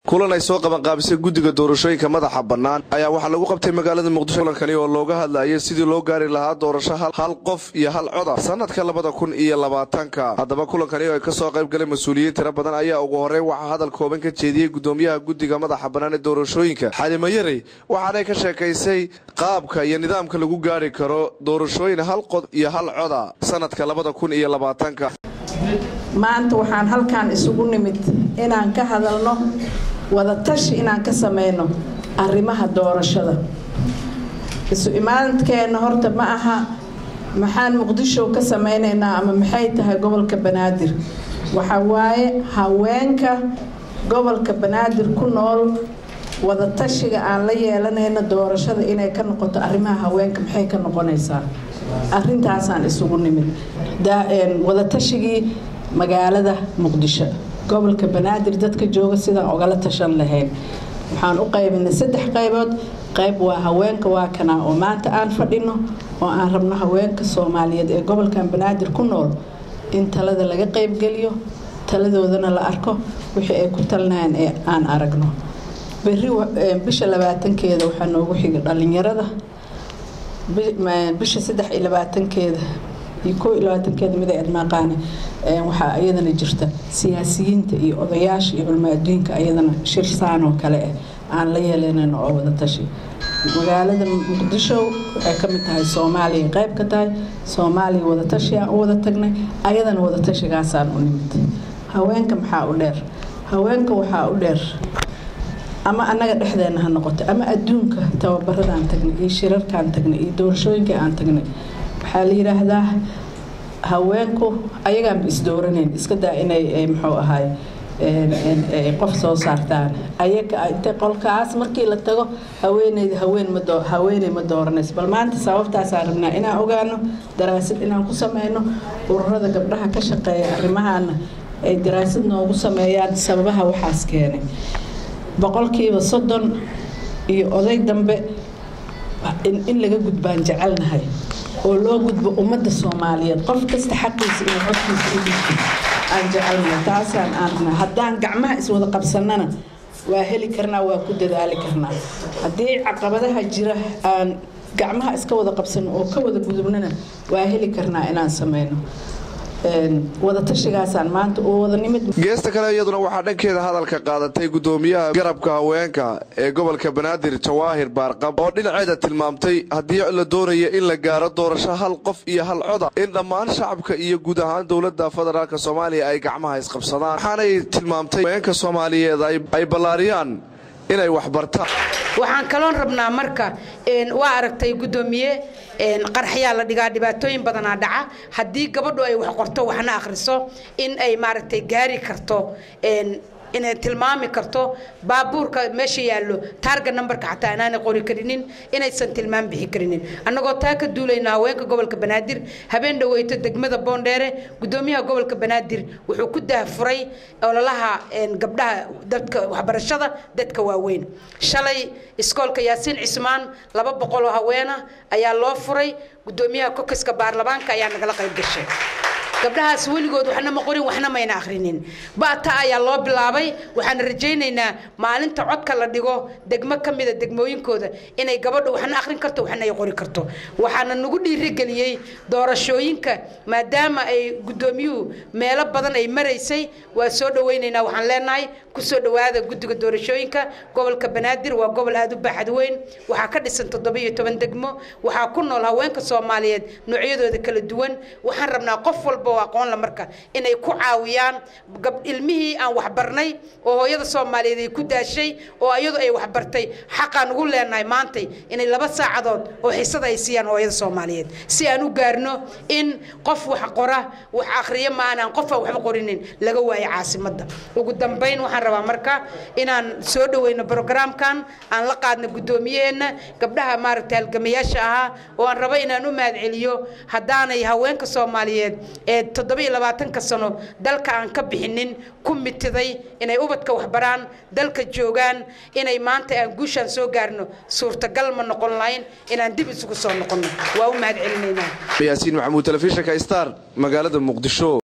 kulan ay soo qabanqaabisay guddiga doorashooyinka madaxa bannaan ayaa waxaa lagu qabtay magaalada muqdisho kulankani oo looga hadlayay sidii loo gaari lahaa doorasho hal qof iyo hal coda sanadka labada kun iyo labaatanka haddaba kulankani oo ay kasoo qayb galeen mas-uuliyiin tiro badan ayaa ugu horey waxaa hadal kooban ka jeediyey gudoomiyaha guddiga madaxa bannaan ee doorashooyinka xalimo yarey waxaanay ka sheekaysay qaabka iyo nidaamka lagu gaari karo doorashooyin hal qod iyo hal coda sanadka labada kun iyo labaatanka maanta waxaan halkan isugu nimid inaan ka hadalno wadatashi inaan ka sameyno arrimaha doorashada isu imaadkeenna horta ma aha maxaan muqdisho ka sameynaynaa ama maxay tahay gobolka banaadir waxa waaye haweenka gobolka banaadir ku nool wadatashiga aan la yeelanayno doorashada inay ka noqoto arrimaha haweenka maxay ka noqonaysaa arintaasaan isugu nimid wadatashigii magaalada muqdisho gobolka banaadir dadka jooga sidaan ogala tashan lahayn waxaan u qaybinay saddex qaybood qayb waa haweenka waa kanaa oo maanta aan fadhino oo aan rabno haweenka soomaaliyeed ee gobolkan banaadir ku nool in talada laga qaybgeliyo taladoodana la arko wixii ay ku talnayaan ee aan aragno beri bisha labaatankeeda waxaa noogu xiga dhalinyarada bisha saddex iyo labaatankeeda iyo koo iyo labaatankeeda mid ay admaaqaane waxaa iyadana jirta siyaasiyiinta iyo odayaasha iyo culmo adduunka ayadana shir saan oo kale ah aan la yeelanayno oo wada tashi magaalada muqdisho waxay ka mid tahay soomaaliya qayb ka tahay soomaaliya wadatashi aan u wada tagnay ayadana wadatashigaasaan u nimid haweenka maxaa u dheer haweenka waxaa u dheer ama annaga dhexdeena ha noqoto ama adduunka tababaradaan tagnay iyo shirarkaan tagnay iyo doorashooyinka aan tagnay waxaa la yidhaahdaa haweenku ayagaanba isdooranayn iska daa inay muxuu ahaay qof soo saartaan ayaga inta qolkaas markii la tago haweeneyda haween ma haweeney ma dooranayso bal maanta sababtaasaan rabnaa inaan ogaano daraasad inaan ku sameyno ururada gabdhaha ka shaqeeya arrimahaana ay daraasad noogu sameeyaan sababaha waxaas keenay boqolkiiba soddon iyo oday dambe in laga gudbaan jecelnahay oo loo gudbo ummadda soomaaliyeed qof kasta xaqiisa iyo codkiisa u gudbo aan jecelnahay taasaan aan haddaan gacmaha iswada qabsannana waa heli karnaa waa ku dadaali karnaa haddii caqabadaha jira aan gacmaha iska wada qabsano oo ka wada gudubnana waa heli karnaa inaan sameyno wadatashigaasaan maanta oo wada nimid geesta kale iyaduna waxaa dhankeeda hadalka qaadatay gudoomiyaha garabka haweenka ee gobolka banaadir jawaahir baarqab oo dhinaceeda tilmaamtay haddii la doonaya in la gaaro doorasho hal qof iyo hal coda in dhammaan shacabka iyo guud ahaan dowladda federaalk soomaaliya ay gacmaha isqabsadaan waxaanay tilmaamtay haweenka soomaaliyeed ay ballaariyaan inay wax bartaan waxaan kaloon rabnaa marka waa aragtay gudoomiye qarxyaa la dhigaa dhibaatooyin badanaa dhaca haddii gabadhu ay wax qorto waxna akhriso in ay maaragtay gaari karto inay tilmaami karto baabuurka meesha yaallo taarga nambarka xataa inaanay qori karinin inaysan tilmaam bixi karinin annagoo taa ka duulayna haweenka gobolka banaadir habeen dhaweyto degmada boondheere gudoomiyaha gobolka banaadir wuxuu ku daahfuray ololaha gabdhaha dadka waxbarashada dadka waaweyn shalay iskoolka yaasiin cismaan laba boqoloo haweena ayaa loo furay gudoomiyaha kokiska baarlamaanka ayaa nagala qayb gashay gabdhahaas weligood waxna ma qorin waxna mayna akhrinin bata ayaa loo bilaabay waxaan rajaynaynaa maalinta codka la dhigo degmo ka mida degmooyinkooda inay gabadhu waxna akhrin karto waxna ay qori karto waxaana nagu dhiirigeliyey doorashooyinka maadaama ay gudoomiyuhu meelo badan ay maraysay waa soo dhawaynaynaa waxaan leenahay kusoo dhawaada guddiga doorashooyinka gobolka banaadir waa gobol aada u baaxad weyn waxaa ka dhisan toddobiyo toban degmo waxaa ku nool haweenka soomaaliyeed noocyadooda kala duwan waxaan rabnaa qof walba aqoonla marka inay ku caawiyaan ilmihii aan waxbarnay oo hooyada soomaaliyeed ay ku daashay oo ayadu ay waxbartay xaqaan ugu leenahay maantay inay laba saacadood oo xisada ay siiyaan hooyada soomaaliyeed si aan u gaarno in qof wax qora wax akhriyo maanaan qofaan waxba qorinin laga waayo caasimadda ugu dambayn waxaan rabaa marka inaan soo dhaweyno brograamkan aan la qaadno guddoomiyaheenna gabdhaha maaragtay halgamayaasha ahaa oo aan rabo inaan u mahadceliyo haddaanay haweenka soomaaliyeed ee toddobiyo labaatanka sano dalka aan ka bixinin ku mitiday inay ubadka waxbaraan dalka joogaan inay maanta aan guushaan soo gaarno suurtagal ma noqon lahayn inaan dib isugu soo noqonno waa u mahad celinaynaa yaasiin maxamuud telefishinka star magaalada muqdisho